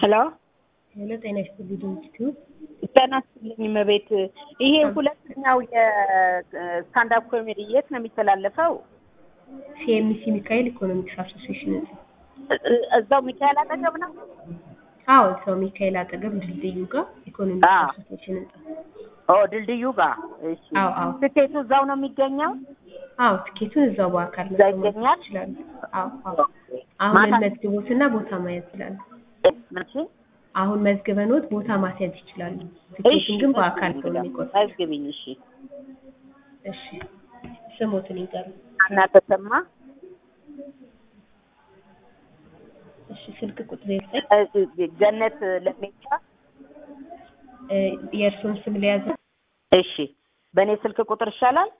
ሄሎ ሄሎ ጤና ይስጥልኝ ድርጅቱ ጤና ይስጥልኝ እመቤት። ይሄ ሁለተኛው የስታንዳፕ ኮሜዲ የት ነው የሚተላለፈው? ሲኤምሲ ሚካኤል ኢኮኖሚክስ አሶሲዬሽን ህንጻ። እ- እዛው ሚካኤል አጠገብ ነው? አዎ ሰው ሚካኤል አጠገብ ድልድዩ ጋር ኢኮኖሚክስ አዎ። አሶሲዬሽን ህንጻ። ኦ ድልድዩ ጋር። እሺ። አዎ አዎ ትኬቱ እዛው ነው የሚገኘው? አዎ ትኬቱን እዛው በአካል እዛ መጥተው መግዛት ይገኛል? ይችላሉ። አዎ አዎ አሁን ማታ መዝግቦትና ቦታ ማየት ይችላሉ። ምንሽ? አሁን መዝግበኖት ቦታ ማስያዝ ይችላሉ። እሺ ትኬቱን ግን በአካል ነው የሚቆርጡት። መዝግቢኝ። እሺ። እሺ ስሞትን ይንገሩ። አና ተሰማ እሺ ስልክ ቁጥር ዘጠኝ እ- ገነት ለሜቻ። እ፣ የእርስዎን ስም ሊያዝ እሺ። በእኔ ስልክ ቁጥር ይሻላል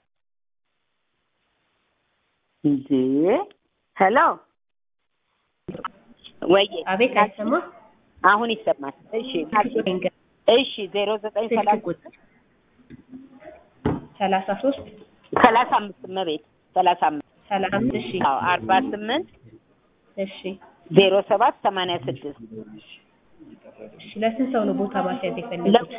እንዴ? ሄሎ ወይ አቤት አይሰማ አሁን ይሰማል። እሺ ስልክ ቁጥር ይንገሩ። እሺ ዜሮ ዘጠኝ ስልክ ሰላሳ ቁጥር ሰላሳ ሶስት ሰላሳ አምስት እመቤት ሰላሳ አምስት ሰላሳ አምስት እሺ አዎ አርባ ስምንት እሺ ዜሮ ሰባት ሰማንያ ስድስት እሺ ለስንት ሰው ነው ቦታ ማስያዝ የፈለጉት?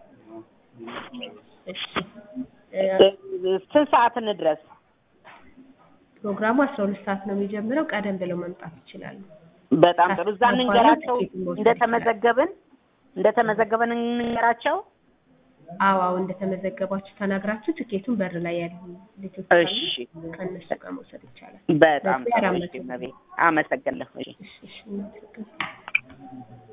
እሺ እ፣ ስንት ሰዓት እንድረስ? ፕሮግራሙ አስራ ሁለት ሰዓት ነው የሚጀምረው። ቀደም ብለው መምጣት ይችላሉ። በጣም ጥሩ። እዛ ከአስር እንንገራቸው በኋላ ትኬቱን መውሰድ እንደተመዘገብን እንደተመዘገብን እንንገራቸው። አዎ አዎ እንደተመዘገባችሁ ተናግራችሁ ትኬቱን በር ላይ ያሉ ልጆች እሺ ካሉ ከእነሱ ጋር መውሰድ ይቻላል። በጣም በዚህ ጥሩ። አራት እሺ መቶ እመቤት አመሰግናለሁ። እሺ እሺ እሺ እናመሰግናለን።